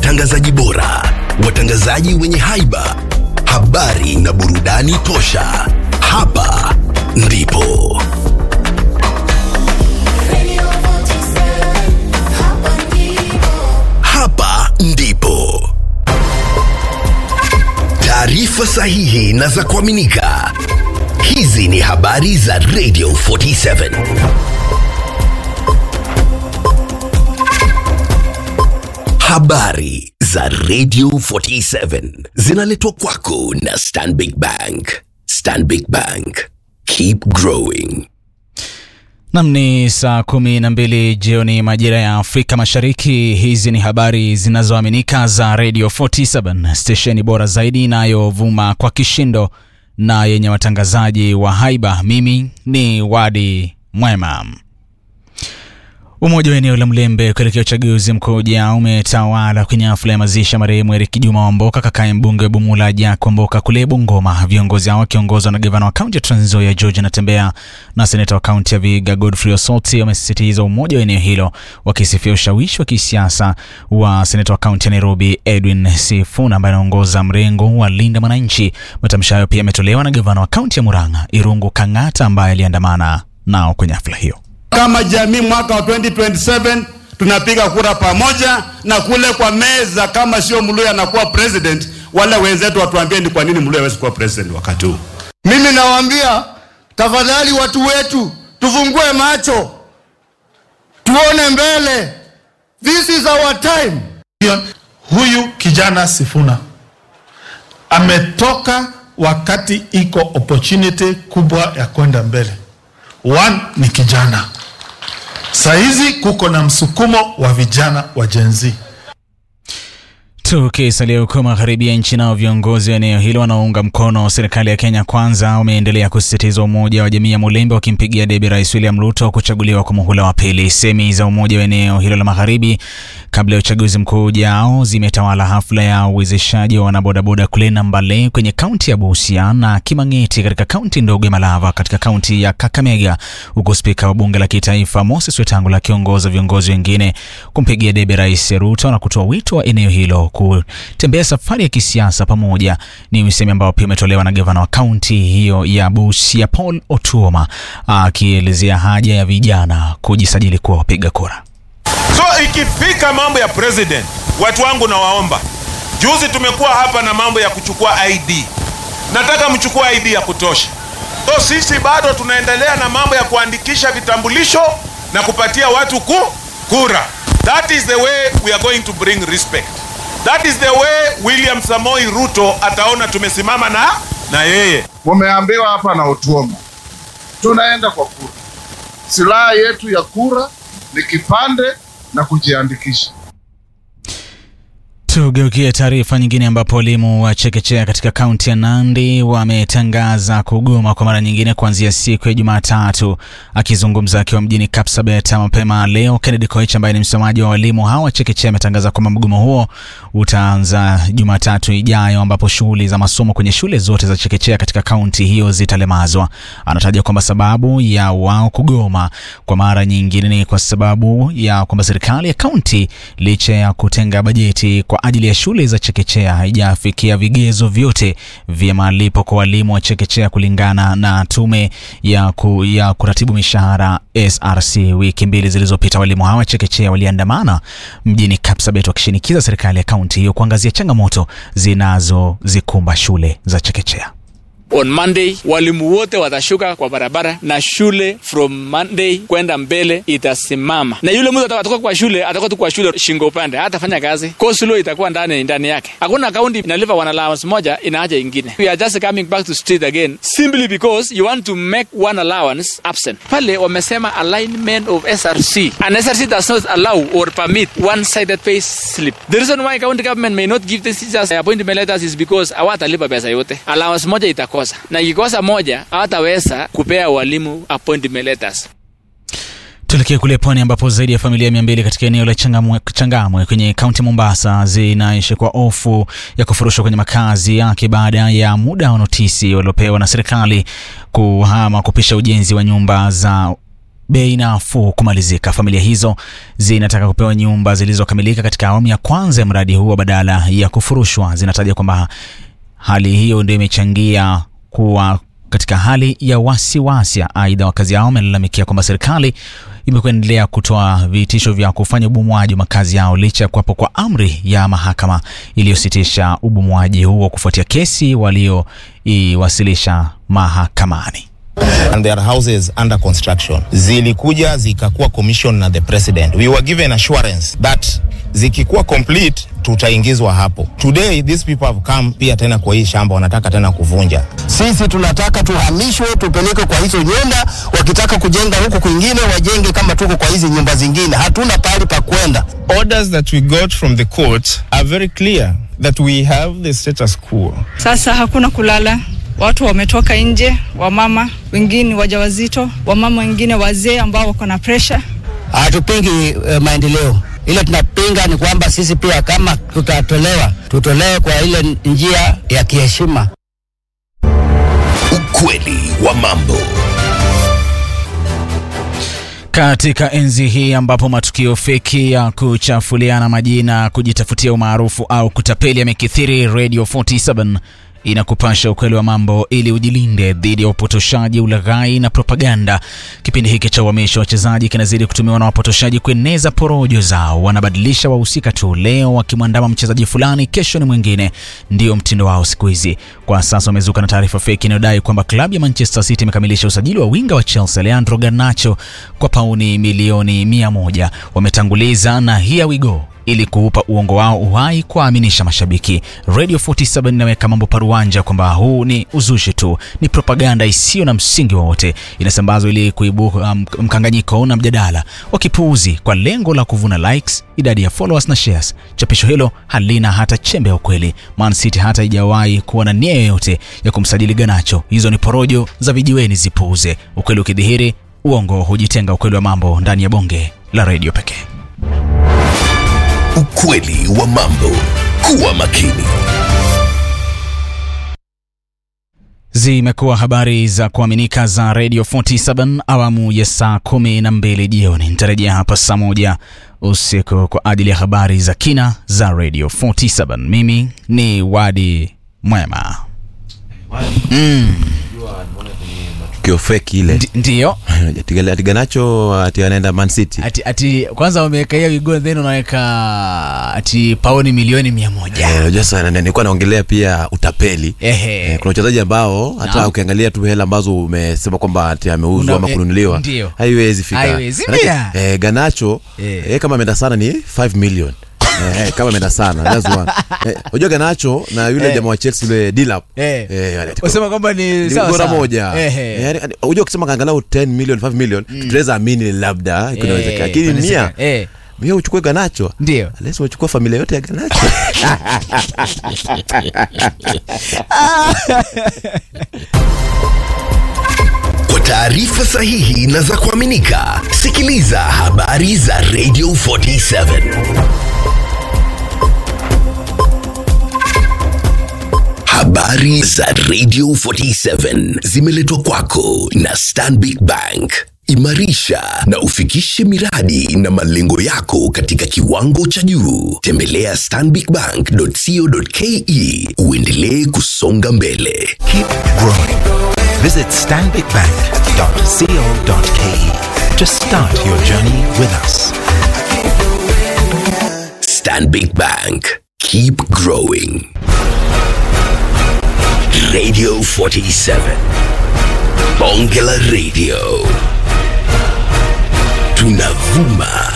watangazaji bora, watangazaji wenye haiba, habari na burudani tosha. Hapa ndipo hapa ndipo taarifa sahihi na za kuaminika. Hizi ni habari za Radio 47. Habari za Radio 47 zinaletwa kwako na Stanbic Bank. Stanbic Bank, keep growing. Nam ni saa kumi na mbili jioni majira ya Afrika Mashariki. Hizi ni habari zinazoaminika za Radio 47 stesheni bora zaidi inayovuma kwa kishindo na yenye watangazaji wa haiba. Mimi ni Wadi Mwema. Umoja wa eneo la Mlembe kuelekea uchaguzi mkuu ujao umetawala kwenye hafla ya mazishi ya marehemu Eric Juma Wamboka, kakaye mbunge wa Bumula Jack Wamboka kule Bungoma. Viongozi hao wakiongozwa na gavana wa kaunti ya Trans Nzoia George Natembeya na seneta wa kaunti ya Vihiga Godfrey Osoti wamesisitiza umoja wa eneo hilo, wakisifia ushawishi wa kisiasa wa seneta wa kaunti ya Nairobi Edwin Sifuna ambaye anaongoza mrengo wa Linda Mwananchi. Matamshi hayo pia yametolewa na gavana wa kaunti ya Murang'a Irungu Kang'ata ambaye aliandamana nao kwenye hafla hiyo. Kama jamii mwaka wa 2027 tunapiga kura pamoja, na kule kwa meza, kama sio Mluya anakuwa president, wale wenzetu watuambie ni kwa nini Mluya hawezi kuwa president wakati huu. Mimi nawaambia tafadhali, watu wetu, tufungue macho, tuone mbele. This is our time. Huyu kijana Sifuna ametoka wakati iko opportunity kubwa ya kwenda mbele. One ni kijana, sahizi kuko na msukumo wa vijana wa Gen Z. Tukisalia huko magharibi ya nchi, nao viongozi wa eneo hilo wanaounga mkono serikali ya Kenya Kwanza wameendelea kusisitiza umoja wa jamii ya Mulembe, wakimpigia debe Rais William Ruto kuchaguliwa kwa muhula wa pili. Semi za umoja wa eneo hilo la magharibi kabla ya uchaguzi mkuu ujao zimetawala hafla ya uwezeshaji wa wanabodaboda kule Nambale kwenye kaunti ya Busia na Kimang'eti katika kaunti ndogo ya Malava katika kaunti ya Kakamega, huku spika wa bunge la kitaifa Moses Wetangula akiongoza viongozi wengine kumpigia debe Rais Ruto na kutoa wito wa eneo hilo kutembea safari ya kisiasa pamoja. Ni usemi ambao pia umetolewa na gavana wa kaunti hiyo ya Busia Paul Otuoma akielezea haja ya vijana kujisajili kuwa wapiga kura. So ikifika mambo ya president, watu wangu nawaomba, juzi tumekuwa hapa na mambo ya kuchukua ID, nataka mchukue ID ya kutosha. So sisi bado tunaendelea na mambo ya kuandikisha vitambulisho na kupatia watu ku kura. That is the way we are going to bring respect. That is the way William Samoi Ruto ataona tumesimama na na yeye. Mumeambiwa hapa na Otuoma, tunaenda kwa kura. Silaha yetu ya kura ni kipande na kujiandikisha. Tugeukie taarifa nyingine ambapo walimu wa chekechea katika kaunti ya Nandi wametangaza kugoma kwa mara nyingine kuanzia siku ya Jumatatu. Akizungumza akiwa mjini Kapsabet mapema leo, Kennedy Koech ambaye ni msemaji wa walimu hao wa chekechea ametangaza kwamba mgomo huo utaanza Jumatatu ijayo, ambapo shughuli za masomo kwenye shule zote za chekechea katika kaunti hiyo zitalemazwa. Anataja kwamba sababu ya wao kugoma kwa mara nyingine ni kwa sababu ya kwamba serikali ya kaunti licha ya kutenga bajeti kwa ajili ya shule za chekechea haijafikia vigezo vyote vya malipo kwa walimu wa chekechea kulingana na tume ya, ku, ya kuratibu mishahara SRC. Wiki mbili zilizopita walimu hawa chekechea waliandamana mjini Kapsabet wakishinikiza serikali ya kaunti hiyo kuangazia changamoto zinazozikumba shule za chekechea. On Monday walimu wote watashuka kwa barabara na shule from Monday kwenda mbele itasimama, na yule mtu atatoka kwa shule atakuwa tu kwa shule shingo upande, hatafanya kazi. Cosulo itakuwa ndani ndani yake. Hakuna kaunti inalipa one allowance moja inaacha ingine. We are just coming back to street again simply because you want to make one allowance absent. Pale wamesema alignment of SRC and SRC does not allow or permit one sided pay slip. The reason why county government may not give the teachers appointment letters is because hawatalipa pesa yote. Allowance moja itakuwa na ikikosa moja hawataweza kupea walimu appointment letters. Tuelekee kule pwani ambapo zaidi ya familia mia mbili katika eneo la Changamwe, Changamwe kwenye kaunti Mombasa zinaishi kwa hofu ya kufurushwa kwenye makazi yake baada ya muda wa notisi waliopewa na serikali kuhama kupisha ujenzi wa nyumba za bei nafuu kumalizika. Familia hizo zinataka kupewa nyumba zilizokamilika katika awamu ya kwanza ya mradi huo badala ya kufurushwa. Zinataja kwamba hali hiyo ndio imechangia kuwa katika hali ya wasiwasi. Aidha, wakazi hao wamelalamikia kwamba serikali imekuendelea kutoa vitisho vya kufanya ubomwaji wa makazi yao licha ya kuwapo kwa amri ya mahakama iliyositisha ubomwaji huo kufuatia kesi walioiwasilisha mahakamani. and their houses under construction zilikuja zikakuwa commission na the president we were given assurance that zikikuwa complete tutaingizwa hapo today these people have come pia tena kwa hii shamba wanataka tena kuvunja Sisi tunataka tuhamishwe, tupelekwe kwa hizo nyumba. Wakitaka kujenga huku kwingine, wajenge kama tuko kwa hizi nyumba zingine. Hatuna pahali pa kwenda. orders that we got from the court are very clear that we have the status quo Sasa hakuna kulala, watu wametoka nje, wamama wengine wajawazito, wamama wengine wazee ambao wako na presha. Hatupingi uh, maendeleo, ile tunapinga ni kwamba sisi pia kama tutatolewa, tutolewe kwa ile njia ya kiheshima. Ukweli wa mambo. Katika enzi hii ambapo matukio feki ya kuchafuliana majina, kujitafutia umaarufu au kutapeli yamekithiri, Radio 47 inakupasha ukweli wa mambo ili ujilinde dhidi ya upotoshaji, ulaghai na propaganda. Kipindi hiki cha uhamisho wa wachezaji kinazidi kutumiwa na wapotoshaji kueneza porojo zao. Wanabadilisha wahusika tu, leo wakimwandama mchezaji fulani, kesho ni mwingine. Ndio mtindo wao siku hizi. Kwa sasa wamezuka na taarifa feki inayodai kwamba klabu ya Manchester City imekamilisha usajili wa winga wa Chelsea Leandro Garnacho kwa pauni milioni mia moja. Wametanguliza na here we go ili kuupa uongo wao uhai kuwaaminisha mashabiki. Radio 47 inaweka mambo paruanja kwamba huu ni uzushi tu, ni propaganda isiyo na msingi wowote, inasambazwa ili kuibuka um, mkanganyiko na mjadala wa kipuuzi kwa lengo la kuvuna likes, idadi ya followers na shares. Chapisho hilo halina hata chembe ya ukweli. Man City hata haijawahi kuwa na nia yoyote ya kumsajili Garnacho. Hizo ni porojo za vijiweni, zipuuze. Ukweli ukidhihiri, uongo hujitenga. Ukweli wa mambo ndani ya bonge la redio pekee. Ukweli wa mambo. Kuwa makini. Zimekuwa habari za kuaminika za Radio 47 awamu ya saa kumi na mbili jioni. Nitarejea hapa saa moja usiku kwa ajili ya habari za kina za Radio 47. Mimi ni Wadi Mwema. Mm, tukio feki ile ndi- ndiyo Ati- ati Garnacho ati anaenda Man City ati, ati kwanza wameweka hiyo wigo then unaweka ati paoni milioni mia moja Eh, unajua sana na- nilikuwa naongelea pia utapeli Ehe. Eh, kuna wachezaji ambao hata Naam. ukiangalia tu hela ambazo umesema kwamba ati ameuzwa Una- ama eh, kununuliwa ndio. haiwezi fika Haiwezi Manake, pia. eh, Garnacho Eh. eh, kama ameenda sana ni 5 million Eh, eh, kama ameenda sana that's one. Eh, unajua Garnacho na yule Eh. jamaa wa Chelsea yule Dilap Eh. eh, ati- wasema kwamba ni ni sawa bora sawa. moja Ehe. Eh, yani, unajua ukisema angalau 10 million 5 million tunaweza amini labda kunawezekana lakini mia inawezekana. Eh, mia uchukue Garnacho ndio Unless umechukua familia yote ya Garnacho Kwa taarifa sahihi na za kuaminika, sikiliza habari za Radio 47. Habari za Radio 47 zimeletwa kwako na Stanbic Bank. Imarisha na ufikishe miradi na malengo yako katika kiwango cha juu. Tembelea stanbicbank.co.ke uendelee kusonga mbele. Keep growing. Visit stanbicbank.co.ke to start your journey with us. Stanbic Bank. Keep growing. Radio 47. Bonge la Radio. Tunavuma